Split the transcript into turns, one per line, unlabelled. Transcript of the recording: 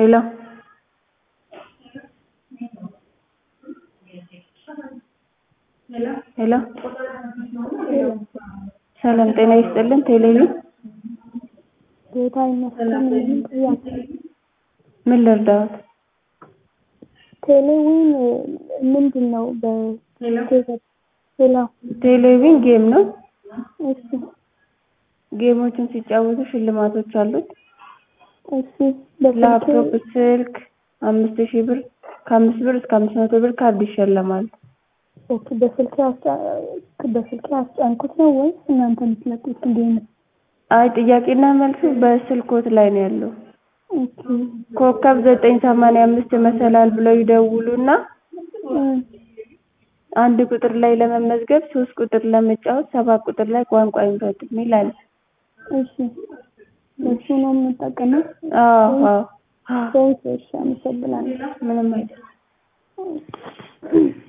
ሄሎ ሄሎ ሰላም ጤና ይስጥልን ቴሌቪዥን
ጌታ ይመስገን ምንም ጥያቄ
ምን ልርዳዎት
ቴሌዊን ምንድን ነው ሄሎ
ቴሌቪዥን ጌም ነው
እሺ
ጌሞችን ሲጫወቱ ሽልማቶች አሉት
እሺ በስልኬ
ላፕቶፕ ስልክ አምስት ሺህ ብር ከአምስት ብር እስከ አምስት መቶ ብር ካርድ ይሸለማሉ
ኦኬ በስልኬ አስጫ- በስልኬ አስጫንኩት ነው ወይስ እናንተ የምትለቁት ጌም ነው?
አይ ጥያቄና መልሱ በስልኮት ላይ ነው ያለው
ኦኬ
ኮከብ ዘጠኝ ሰማንያ አምስት መሰላል ብለው ይደውሉና
እም፣
አንድ ቁጥር ላይ ለመመዝገብ ሶስት ቁጥር ለመጫወት ሰባት ቁጥር ላይ ቋንቋ ይምረጡ የሚል አለ
እሺ እሱ ነው የምንጠቀመው
አዎ አዎ
ሰዎች እሺ አመሰግናለሁ
ምንም አይደለም